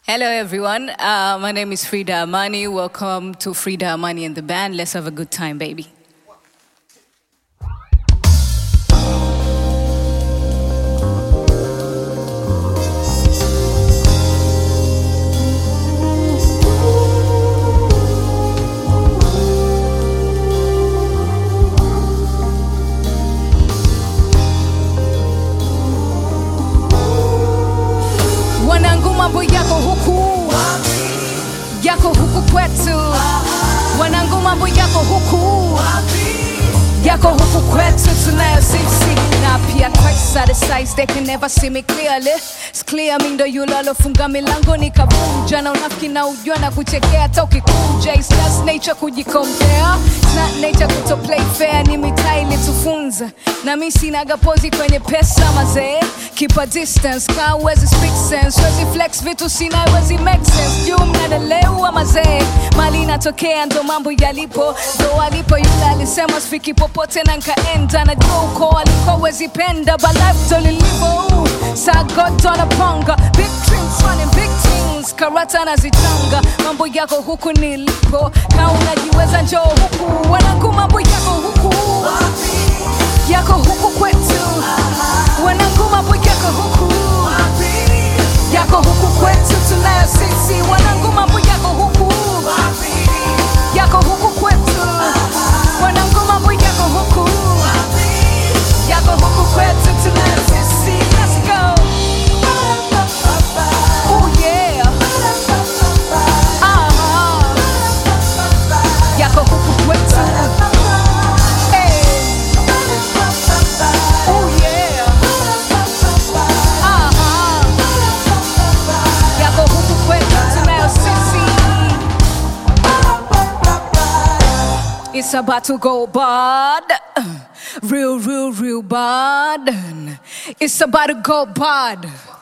Hello, everyone. Uh, my name is Frida Amani. Welcome to Frida Amani and the band. Let's have a good time, baby. Wanangu, mambo yako huku, yako huku kwetu. Wanangu, mambo yako huku, yako huku kwetu. Tunayo sisi na pia Christ are the size they can never see me clearly. It's clear mi ndo yule alofunga milango nikavunja, na unafiki na ujua na kuchekea hata ukikuja. It's just nature kujikompea, it's not nature kuto play fair. Ni mitaa ilitufunza na mi sinaga pozi kwenye pesa mazee, keep a distance, ka uwezi speak sense, wezi flex vitu sina wezi make sense. Juu mnadelewa mazee, mali inatokea ndo mambo yalipo, ndo alipo yule alisema sifiki popote na nkaenda, najua uko aliko wezi penda, but life ndo lilivyo. Saa God anapanga big dreams running big things, karata nazitanga, mambo yako huku nilipo, ka unajiweza njoo huku, wanangu mambo yako huku yako huku kwetu, wanangu mambo yako huku yako huku kwetu, tunayo sisi wanangu mambo yako huku yako huku kwetu, wanangu mambo yako huku yako huku kwetu, tunayo sisi. Let's go. Oh yeah. Aha. Yako huku kwetu. Hey. Oh yeah. Aha. Yako huku kwetu, tunayo sisi. It's about to go bad. Real, real, real bad. It's about to go bad.